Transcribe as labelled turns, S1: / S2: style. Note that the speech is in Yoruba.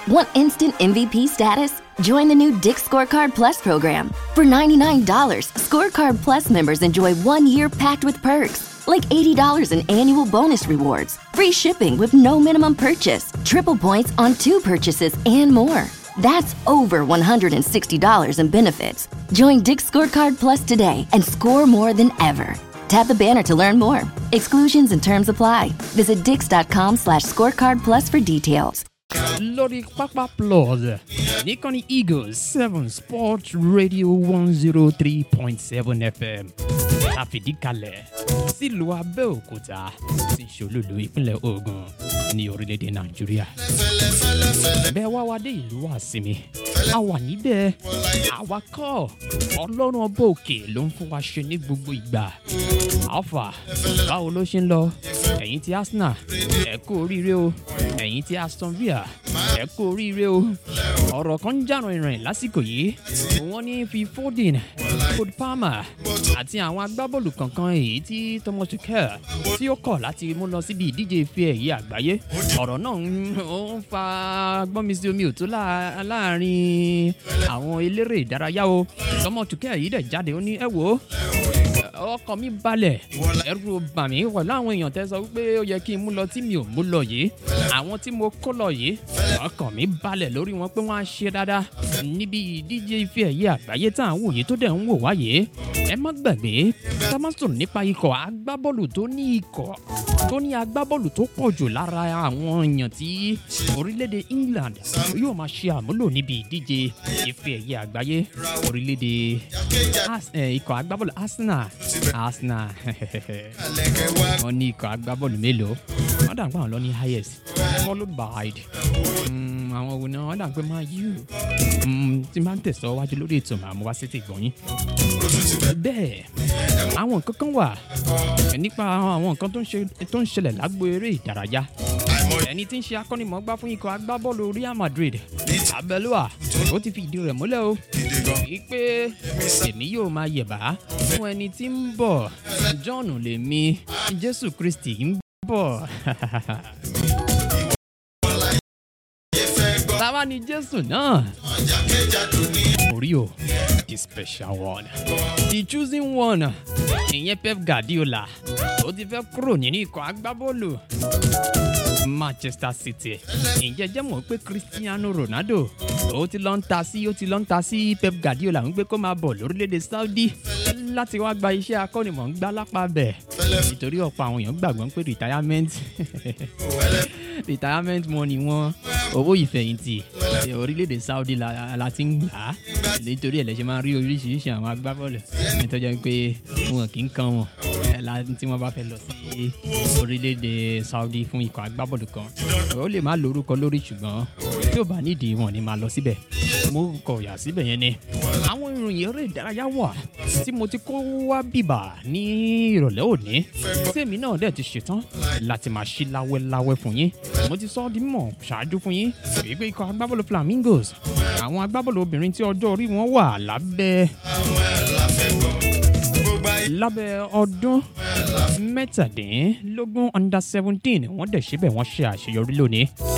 S1: Want instant MVP status? Join the new Dick Scorecard Plus program. For $99, Scorecard Plus members enjoy one year packed with perks, like $80 in annual bonus rewards, free shipping with no minimum purchase, triple points on two purchases, and more. That's over $160 in benefits. Join Dick Scorecard Plus today and score more than ever. Tap the banner to learn more. Exclusions and terms apply. Visit dix.com slash scorecard plus for details.
S2: lórí pápá plus níkànnì eagles seven sports radio one zero three point seven fm àfìdíkalẹ̀ sílùú abẹ́òkúta tí ṣolúlu ìpínlẹ̀ ogun ní orílẹ̀-èdè nàìjíríà. bẹ́ẹ̀ wá wá dé ìlú àsinmi a wà níbẹ̀ àwa kọ́ ọlọ́run ọba òkè ló ń fún wa ṣe ní gbogbo ìgbà alpha báwo ló ṣe ń lọ ẹ̀yin ti arsenal ẹ kú oríire o ẹ̀yin ti aston villa ẹ kú oríire o ọ̀rọ̀ kan ń jàrán ìrìn lásìkò yìí wọ́n ní fi foden code palmer àti àwọn agbábọ́ọ̀lù kankan èyí tí thomas tuchel tí ó kọ̀ láti mú lọ síbi ìdíje ife ẹ̀yẹ àgbáyé ọ̀rọ̀ náà ń ó ń fa gbọ́nmisí omi òtó láà- láàrin àwọn eléré ìdárayá o thomas tuchel yìí dẹ̀ jáde ó ní ẹ wò ó ọkàn mi balẹ̀ ẹrù bà mí pẹ̀lú àwọn èèyàn tẹ́ sọ wípé ó yẹ kí n mú lọ tí mi ò mú lọ yìí àwọn tí mo kó lọ yìí ọkàn mi balẹ̀ lórí wọn pé wọ́n á ṣe dáadáa níbi ìdíje ife ẹ̀yẹ àgbáyé tá à ń wò yìí tó dẹ̀ ń wò wá yìí ẹ má gbàgbé ká má sọ̀rọ̀ nípa ikọ̀ agbábọ́ọ̀lù tó ní ikọ̀ tó ní agbábọ́ọ̀lù tó pọ̀ jù lára àwọn èèyàn tí orílẹ̀-èdè england yóò máa ṣe àmúlò níbi ìdíje ife ẹ̀yẹ àgbáyé orílẹ̀-èdè Ars- eh, ikọ̀ agbábọ́ọ̀lù arsenal arsenal wọ́n ní ikọ̀ agbábọ́ọ̀lù mélòó wọ́n dà ń pé àwọn lọ ní highest followed by mm, àwọn wo ni wọ́n dà ń pé máa yí o tí máa ń tẹ̀sọ́ wájú lórí ètò màá mú wá sí ti gbọ̀nyìn bẹ́ẹ̀ àwọn nǹkan kan wà nípa àwọn nǹkan tó ń ṣe- tó ń ṣẹlẹ̀ lágbo eré ìdárayá ẹni tí ń ṣe akọ́nimọ̀ọ́gbá fún ikọ̀ agbábọ́ọ̀lù real madrid abẹ́lúwà ó ti fi ìdí rẹ̀ múlẹ̀ o wípé èmi yóò máa yẹ̀bá fún ẹni tí ń bọ̀ john lèmi jésù kristi ń bọ̀. táwa ni jésù náà orí o the special one the choosing one ìyẹn pep guardiola ó ti fẹ́ kúrò nínú ikọ̀ agbábọ́ọ̀lù manchester city ǹjẹ́ jẹ́ mọ̀ pé cristiano ronaldo ó ti lọ ń ta sí ó ti lọ ń ta sí pep guardiola ń gbé kó máa bọ̀ lórílẹ̀‐èdè saudi láti wá gba iṣẹ́ akọ́nimọ̀ọ́gbá lápá bẹ̀ nítorí ọ̀pọ̀ àwọn èèyàn gbàgbọ́ pé retirement retirement money wọn owó ìfẹ̀yìntì orílẹ̀-èdè saudi la, la ti ń gbà á nítorí ẹ̀ lẹ́sẹ̀ máa ń rí oríṣiríṣi àwọn agbábọ́ọ̀lù nítorí pé wọn kì í kan wọn ẹ̀ la tí wọ́n bá fẹ́ lọ sí orílẹ̀-èdè saudi fún ikọ̀ agbábọ́ọ̀lù kan ó lè má lórúkọ lórí ṣùgbọ́n tí ò bá nídìí wọn ni máa lọ síbẹ̀ mo kọ̀ yà síbẹ̀ yẹn ni àwọn ìròyìn eré ìdárayá wà tí mo ti kó wá bìbà ní ìrọ̀lẹ́ òní tèmi náà dẹ̀ ti ṣetán láti máa ṣí láwẹ́láwẹ́ fún yín mo ti sọ ọ́ di mọ̀ ṣáájú fún yín wípé ikọ̀ agbábọ́ọ̀lù flamingos àwọn agbábọ́ọ̀lù obìnrin tí ọjọ́ orí wọn wà lábẹ́ lábẹ́ ọdún mẹ́tàdínlógún under seventeen wọ́n dẹ̀ síbẹ̀ wọ́n ṣe àṣeyọrí lónìí